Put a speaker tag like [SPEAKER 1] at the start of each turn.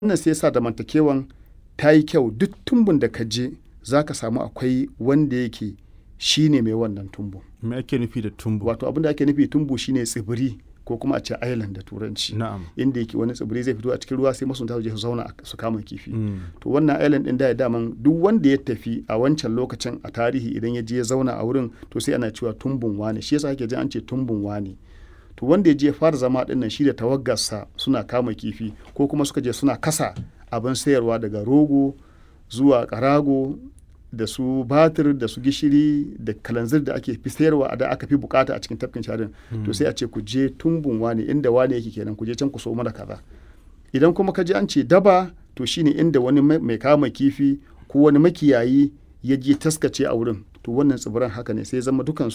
[SPEAKER 1] wannan sai sa zamantakewan ta yi kyau duk tumbun da ka je za ka samu akwai wanda yake shi ne mai wannan tumbun
[SPEAKER 2] me ake nufi da tumbu
[SPEAKER 1] wato abin da ake nufi tumbu shine tsibiri ko kuma a ce island da turanci
[SPEAKER 2] na'am
[SPEAKER 1] inda yake wani tsibiri zai fito a cikin ruwa sai masunta su je su zauna a- su kama kifi
[SPEAKER 2] Mm.
[SPEAKER 1] to wannan island din da ya daman duk wanda ya tafi a wancan lokacin a tarihi idan ya je ya zauna a wurin to sai ana cewa tumbun wane shi yasa ake jin an ce tumbun wane to wanda ya je ya fara zama din nan shi da tawaggarsa suna kama kifi ko kuma suka je suna kasa abin sayarwa daga rogo zuwa karago da su batir da su gishiri da kalanzir da ake fi sayarwa a da aka fi bukata a cikin tafkin sharin to sai a ce ku je tumbun wane inda wane yake kenan ku je can ku so mana kaza idan kuma ka ji an ce daba to shine inda wani mai mai kama kifi ko wani makiyayi ya je taskace a wurin to wannan tsibiran haka ne sai ya zama dukansu